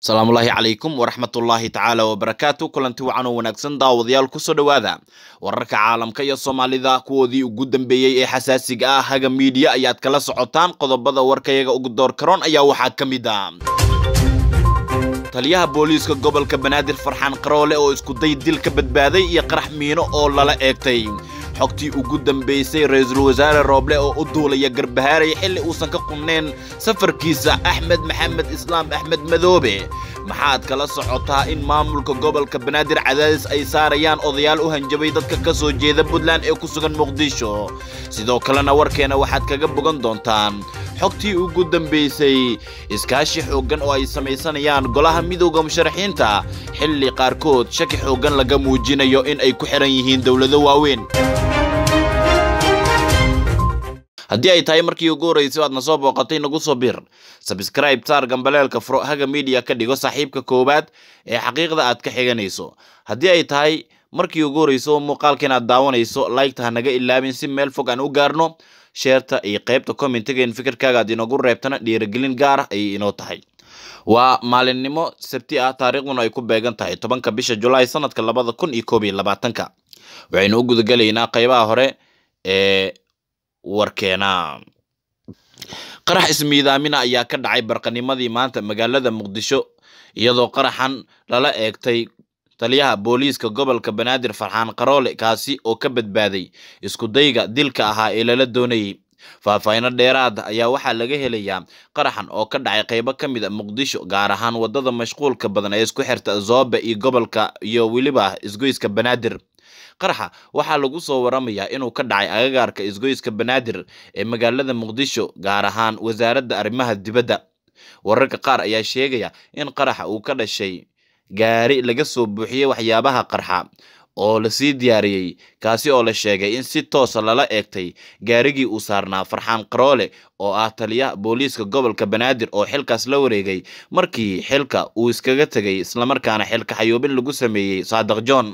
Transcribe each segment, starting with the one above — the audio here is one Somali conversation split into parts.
asalaamullaahi calaykum waraxmatullaahi tacaala wabarakaatu kulanti wacan oo wanaagsan daawadayaal kusoo dhowaada wararka caalamka iyo soomaalida kuwoodii ugu dambeeyey ee xasaasiga ah haga miidiya ayaad kala socotaan qodobada warkayaga ugu door karoon ayaa waxaa ka mid ah taliyaha booliiska gobolka banaadir farxaan qaroole oo iskuday dil ka badbaaday iyo qarax miino oo lala eegtay xogtii ugu dambeysay ra-iisul wasaare rooble oo u duulaya garbahaaray xilli uusan ka qunnayn safarkiisa axmed maxamed islaam axmed madoobe maxaad kala socotaa in maamulka gobolka banaadir cadaadis ay saarayaan odayaal u hanjabay dadka ka soo jeeda puntland ee ku sugan muqdisho sidoo kalena warkeena waxaad kaga bogan doontaan xogtii ugu dambeysay iskaashi xooggan oo ay samaysanayaan golaha midowda musharaxiinta xilli qaarkood shaki xooggan laga muujinayo in ay ku xiran yihiin dowlado waaweyn haddii ay tahay markii ugu horreysay o aad na soo booqatay nagu soo bir sabscribe saar gambaleelka furo haga media ka dhigo saaxiibka koowaad ee xaqiiqda aad ka xiganayso haddii ay tahay markii ugu horreyso muuqaalkan aad daawanayso laygta ha naga ilaabin si meel fog aan u gaarno sheerta iyo qaybta commentigaen fikirkaaga aad inoogu reebtana dhiirigelin gaar ah ayay inoo tahay waa maalinimo sabti ah taariikhduna ay ku beegan tahay tobanka bisha julaay sanadka labada kun iyo koob iyo labaatanka waxaynu u gudagelaynaa qaybaha hore ee warkeena qarax ismiidaamina ayaa ka dhacay barqanimadii maanta magaalada muqdisho iyadoo qaraxan lala eegtay taliyaha booliiska gobolka banaadir farxaan qaroole kaasi oo ka badbaaday iskudayga dilka ahaa ee lala doonayay faahfaahino dheeraada ayaa waxaa laga helayaa qaraxan oo ka dhacay qaybo ka mid a muqdisho gaar ahaan wadada mashquulka badan ee isku xirta zoobe iyo gobolka iyo weliba isgoyska banaadir qaraxa waxaa lagu soo waramayaa inuu ka dhacay agagaarka isgoyska banaadir ee magaalada muqdisho gaar ahaan wasaaradda arrimaha dibadda wararka qaar ayaa sheegaya in qaraxa uu ka dhashay gaari laga soo buuxiyey waxyaabaha qarxa oo lasii diyaariyey kaasi oo la sheegay in si toosa lala eegtay gaarigii uu saarnaa farxaan qaroole oo ah taliyaha booliiska gobolka banaadir oo xilkaas la wareegay markii xilka uu iskaga tegay islamarkaana xilka xayoobin lagu sameeyey saadaq john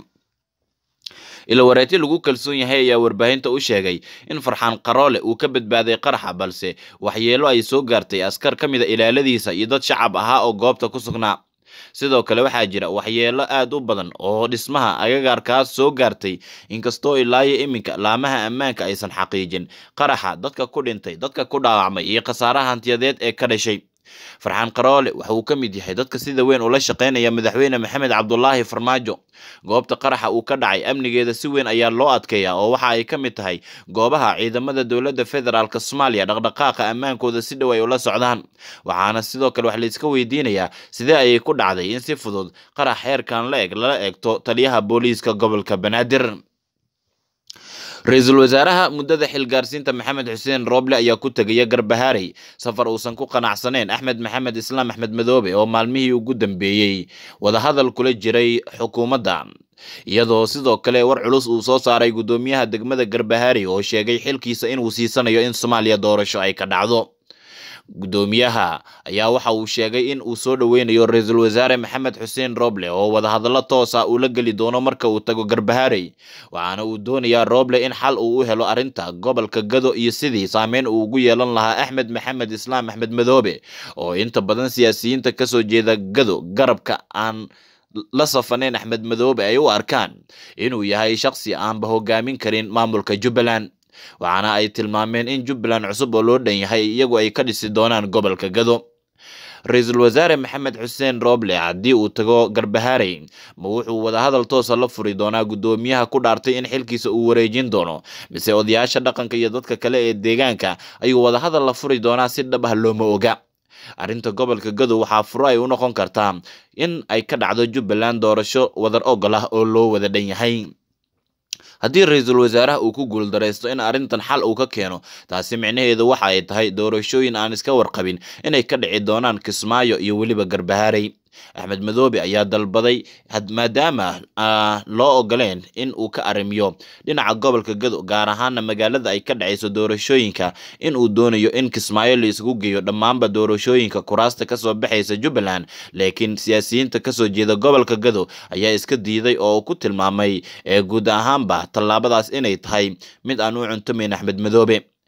ila wareeti lagu kalsoon yahay ayaa warbaahinta u sheegay in farxaan qaroole uu ka badbaaday qaraxa balse waxyeelo ay soo gaartay askar ka mid a ilaaladiisa iyo dad shacab ahaa oo goobta ku sugnaa sidoo kale waxaa jira waxyeelo aad u badan oo dhismaha agagaarkaas soo gaartay inkastoo ilaayo iminka laamaha ammaanka aysan xaqiijin qaraxa dadka ku dhintay dadka ku dhaawacmay iyo khasaaraha hantiyadeed ee ka dhashay farxaan qaroole waxa uu ka mid yahay dadka sida weyn ula shaqaynaya madaxweyne maxamed cabdulaahi farmaajo goobta qaraxa uu ka dhacay amnigeeda si weyn ayaa loo adkeeyaa oo waxa ay ka mid tahay goobaha ciidamada dowladda federaalk soomaaliya dhaqdhaqaaqa ammaankooda si dhow ay ula socdaan waxaana sidoo kale wax layska weydiinayaa sidee ayay ku dhacday in si fudud qarax xeerkan la eg lala eegto taliyaha booliiska gobolka banaadir ra-iisul wasaaraha muddada xilgaarsiinta maxamed xuseen rooble ayaa ku tegaya garbahaaray safar uusan ku qanacsaneyn axmed maxamed islaam axmed madoobe oo maalmihii ugu dambeeyey wadahadal kula jiray xukuumadda iyadoo sidoo kale war culus uu soo saaray guddoomiyaha degmada garbahaaray oo sheegay xilkiisa inuu siisanayo in soomaaliya doorasho ay ka dhacdo guddoomiyaha ayaa waxa uu sheegay in uu soo dhoweynayo ra-iisul wasaare maxamed xuseen roble oo wadahadallo toosa uu la geli doono marka uu tago garbahaaray waxaana uu doonayaa roble in xal uu u helo arrinta gobolka gado iyo sidii saameyn uu ugu yeelan lahaa axmed maxamed islaam axmed madoobe oo inta badan siyaasiyiinta kasoo jeeda gado garabka aan la safaneyn axmed madoobe ay u arkaan inuu yahay shaqsi aanba hogaamin karin maamulka jubbaland waxaana ay tilmaameen in jubbaland cusub oo loo dhan yahay iyagu ay ka dhisi doonaan gobolka gado ra-iisul wasaare maxamed xuseen rooble haddii uu tago garbahaaray ma wuxuu wadahadal toosa la furi doonaa guddoomiyaha ku dhaartay in xilkiisa uu wareejin doono mise odayaasha dhaqanka iyo dadka kale ee deegaanka ayuu wadahadal la furi doonaa si dhab ah looma oga arrinta gobolka gado waxaa furo ay u noqon kartaa in ay ka dhacdo jubbaland doorasho wadar ogol ah oo loo wada dhan yahay haddii ra-iisul wasaaraha uu ku guuldaraysto in arrintan xal uu ka keeno taasi micnaheedu waxa ay tahay doorashooyin aan iska warqabin inay ka dhici doonaan kismaayo iyo weliba garbahaaray axmed madoobe ayaa dalbaday maadaama loo ogoleen in uu ka arrimiyo dhinaca gobolka gado gaar ahaana magaalada ay ka dhacayso doorashooyinka in uu doonayo in kismaayo la isugu geeyo dhammaanba doorashooyinka kuraasta kasoo baxaysa jubbaland laakiin siyaasiyiinta kasoo jeeda gobolka gado ayaa iska diiday oo ku tilmaamay ee guud ahaanba tallaabadaas inay tahay mid aan u cuntumayn axmed madoobe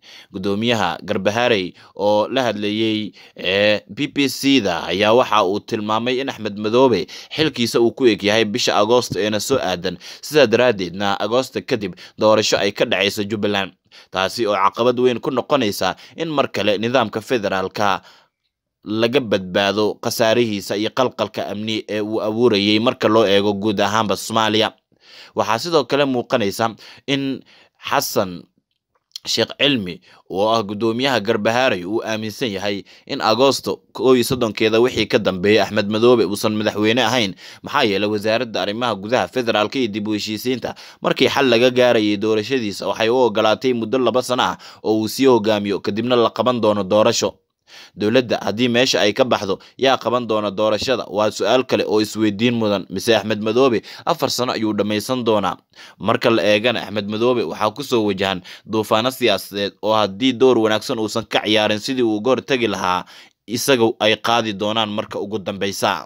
gudoomiyaha garbaharey oo la hadlayey ee b b c da ayaa waxa uu tilmaamay in axmed madoobe xilkiisa uu ku eg yahay bisha agoosto eena soo aadan sidaa daraaddeedna agoosta kadib doorasho ay ka dhacayso jubbaland taasi oo caqabad weyn ku noqonaysa in mar kale nidaamka federaalka laga badbaado khasaarihiisa iyo qalqalka amni ee uu abuurayay marka loo eego guud ahaanba soomaaliya waxaa sidoo kale muuqanaysa in xasan sheekh cilmi oo ah guddoomiyaha garbahaarey uu aaminsan yahay in agoosto koo iyo soddonkeeda wixii ka dambeeyay axmed madoobe uusan madaxweyne ahayn maxaa yeelay wasaaradda arrimaha gudaha federaalka iyo dib u heshiisiinta markii xal laga gaarayay doorashadiisa waxay u ogolaatay muddo laba sano ah oo uu sii hogaamiyo kadibna la qaban doono doorasho dowladda haddii meesha ay ka baxdo yaa qaban doona doorashada waa su-aal kale oo isweydiin mudan mise axmed madoobe afar sano ayuu dhammaysan doonaa marka la eegana axmed madoobe waxaa kusoo wajahan duufaano siyaasadeed oo haddii door wanaagsan uusan ka ciyaarin sidii uu uga hortegi lahaa isaga ay qaadi doonaan marka ugu dambeysa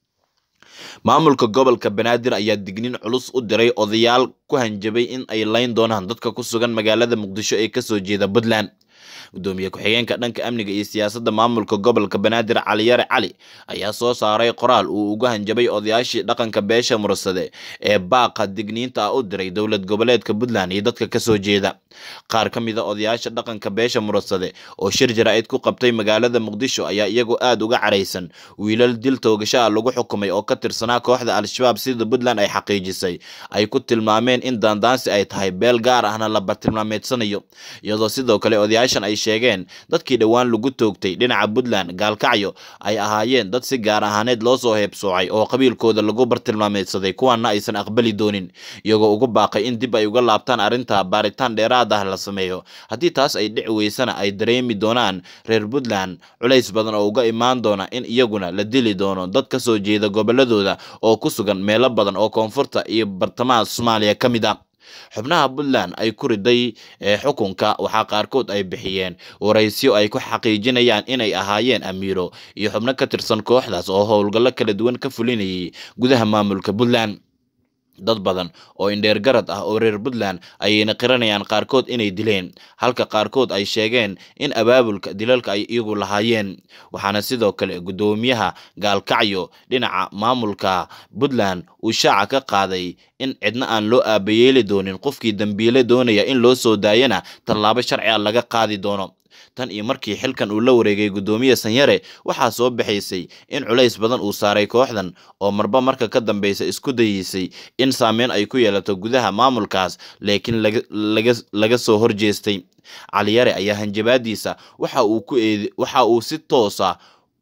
maamulka gobolka banaadir ayaa dignin culus u diray odayaal ku hanjabay in ay layn doonaan dadka ku sugan magaalada muqdisho ee kasoo jeeda puntland gudoomiye ku-xigeenka dhanka amniga iyo siyaasadda maamulka gobolka banaadir caliyare cali ayaa soo saaray qoraal uu uga hanjabay odayaashii dhaqanka beesha mursade ee baaqa digniinta ah u diray dowlad goboleedka puntland iyo dadka kasoo jeeda qaar ka mid a odayaasha dhaqanka beesha mursade oo shir jaraa'id ku qabtay magaalada muqdisho ayaa iyagoo aada uga caraysan wiilal dil toogasho ah lagu xukumay oo ka tirsanaa kooxda al-shabaab sida puntland ay xaqiijisay ay ku tilmaameen in daandaansi ay tahay beel gaar ahna la bartilmaameedsanayo iyadoo sidoo kale odayaashan ay sheegeen dadkii dhowaan lagu toogtay dhinaca puntland gaalkacyo ay ahaayeen dad si gaar ahaaneed loo soo heebsoocay oo qabiilkooda lagu bartilmaameedsaday kuwaana aysan aqbali doonin iyagoo ugu baaqay in dib ay uga laabtaan arrinta baaritaan dheeraad ah la sameeyo haddii taas ay dhici weysana ay dareemi doonaan reer puntland culays badan oo uga imaan doona in iyaguna la dili doono dad ka soo jeeda goboladooda oo ku sugan meelo badan oo koonfurta iyo bartamaha soomaaliya ka mid a xubnaha puntland ay ku riday xukunka waxaa qaarkood ay bixiyeen waraysyo ay ku xaqiijinayaan inay ahaayeen amiiro iyo xubno ka tirsan kooxdaas oo howlgallo kala duwan ka fulinayay gudaha maamulka puntland dad badan oo indheer garad ah oo reer puntland ayayna qiranayaan qaarkood inay dileen halka qaarkood ay sheegeen in abaabulka dilalka ay iyagu lahaayeen waxaana sidoo kale guddoomiyaha gaalkacyo dhinaca maamulka puntland uu shaaca ka qaaday in cidna aan loo aabayeeli doonin qofkii dambiile doonaya in loo soo daayana tallaabo sharci a laga qaadi doono tan iyo markii xilkan uu la wareegay guddoomiye sanyare waxaa soo baxaysay in culays badan uu saaray kooxdan oo marba marka ka dambeysa isku dayeysay in saameyn ay ku yeelato gudaha maamulkaas laakiin laga soo horjeestay caliyare ayaa hanjabaadiisa waxa uu ku eed waxa uu si toosa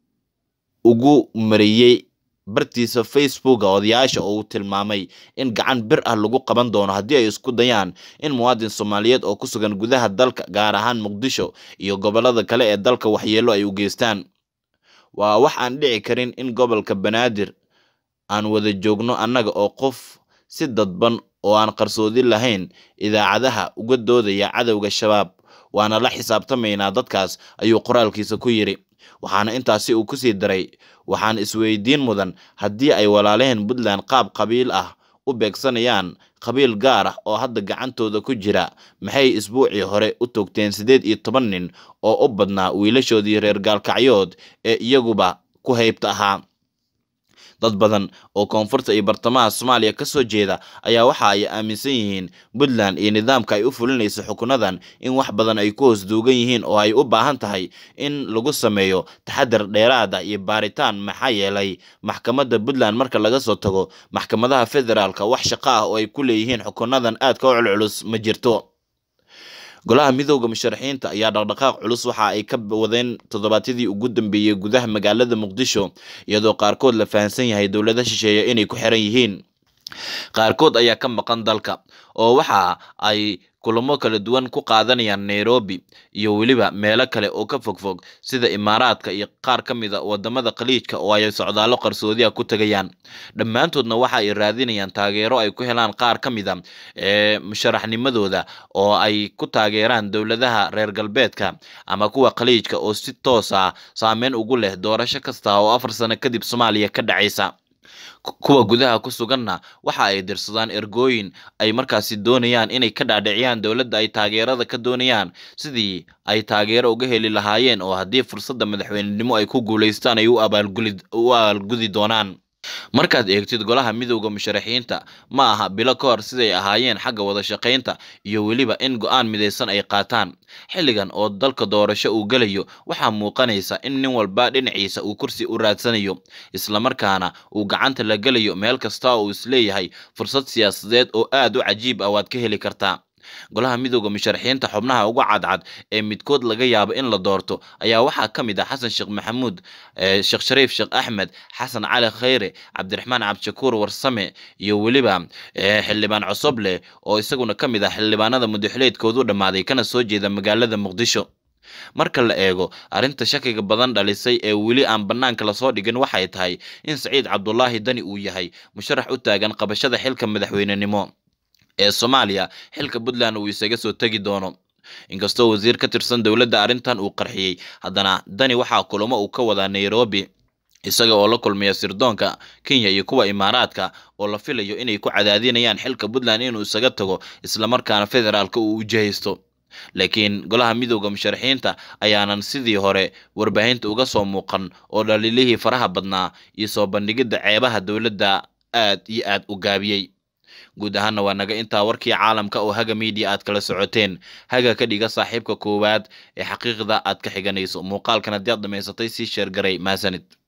ugu mariyey bartiisa facebooka odayaasha oo uu tilmaamay in gacan bir ah lagu qaban doono haddii ay isku dayaan in muwaadin soomaaliyeed oo ku sugan gudaha dalka gaar ahaan muqdisho iyo gobolada kale ee dalka waxyeelo ay u geystaan waa wax aan dhici karin in gobolka banaadir aan wada joogno annaga oo qof si dadban oo aan qarsoodi lahayn idaacadaha uga doodaya cadowga shabaab waana la xisaabtamaynaa dadkaas ayuu qoraalkiisa ku yidhi waxaana intaasi uu kusii daray waxaan isweydiin mudan haddii ay walaalaheen puntland qaab qabiil ah u beegsanayaan qabiil gaar ah oo hadda gacantooda ku jira maxay isbuucii hore u toogteen siddeed iyo toban nin oo u badnaa wiilashoodii reer gaalkacyood ee iyaguba ku haybta ahaa dad badan oo koonfurta iyo bartamaha soomaaliya ka soo jeeda ayaa waxa ay aaminsan yihiin puntland iyo nidaamka ay u fulinayso xukunadan in wax badan ay ku hoos duugan yihiin oo ay u baahan tahay in lagu sameeyo taxadar dheeraada iyo baaritaan maxaa yeelay maxkamadda puntland marka laga soo tago maxkamadaha federaalka wax shaqo ah oo ay ku leeyihiin xukunadan aadka u culculus ma jirto golaha midooda musharaxiinta ayaa dhaqdhaqaaq culus waxa ay ka wadeen toddobaadyadii ugu dambeeyey gudaha magaalada muqdisho iyadoo qaarkood la fahamsan yahay dowlada shisheeye inay ku xiran yihiin qaarkood ayaa ka maqan dalka oo waxa ay kulamo kala duwan ku qaadanayaan nairobi iyo weliba meelo kale oo ka fogfog sida imaaraadka iyo qaar ka mid a wadamada khaliijka oo ay socdaallo qarsoodiha ku tegayaan dhammaantoodna waxa ay raadinayaan taageero ay ku helaan qaar ka mid a ee musharaxnimadooda oo ay ku taageeraan dowladaha reer galbeedka ama kuwa khaliijka oo si toos ah saameyn ugu leh doorasho kasta oo afar sano kadib soomaaliya ka dhacaysa kuwa gudaha ku suganna waxa ay dirsadaan ergooyin ay markaasi doonayaan inay ka dhaadhiciyaan dowladda ay taageerada ka doonayaan sidii ay taageero uga heli lahaayeen oo haddii fursadda madaxweynenimo ay ku guulaystaan ay u abaalgudi doonaan markaad eegtid golaha midowda musharaxiinta ma aha bilo ka hor siday ahaayeen xagga wada shaqaynta iyo weliba in go-aan midaysan ay qaataan xilligan oo dalka doorasho uu gelayo waxaa muuqanaysa in nin walba dhinaciisa uu kursi u raadsanayo islamarkaana uu gacanta la gelayo meel kasta oo uu isleeyahay fursad siyaasadeed oo aad u cajiib ah waad ka heli kartaa golaha midowda musharaxiinta xubnaha uga cadcad ee midkood laga yaabo in la doorto ayaa waxaa ka mid ah xasan sheekh maxamuud sheekh shariif sheekh axmed xasan cali khayre cabdiraxmaan cabdishakuur warsame iyo weliba xildhibaan cosoble oo isaguna ka mid ah xildhibaanada mudaxileedkoodu dhammaaday kana soo jeeda magaalada muqdisho marka la eego arrinta shakiga badan dhalisay ee weli aan bannaanka lasoo dhigin waxay tahay in saciid cabdulaahi dani uu yahay musharax u taagan qabashada xilka madaxweynenimo ee soomaaliya xilka puntland uu isaga soo tegi doono inkastoo wasiir ka tirsan dowladda arrintan uu qarxiyey haddana dani waxaa kulamo uu ka wadaa nairobi isaga oo la kulmaya sirdoonka kenya iyo kuwa imaaraadka oo la filayo inay ku cadaadinayaan xilka puntland inuu isaga tago islamarkaana federaalka uu ujahaysto laakiin golaha midowda musharaxiinta ayaanan sidii hore warbaahinta uga soo muuqan oo dhaliilihii faraha badnaa iyo soo bandhigidda ceebaha dowladda aad iyo aad u gaabiyey guud ahaana waa naga intaa warkii caalamka oo haga miidiya aad kala socoteen haga ka dhiga saaxiibka koowaad ee xaqiiqda aad ka xiganayso muuqaalkan haddii aad dhamaysatay sii sheergaray maasanid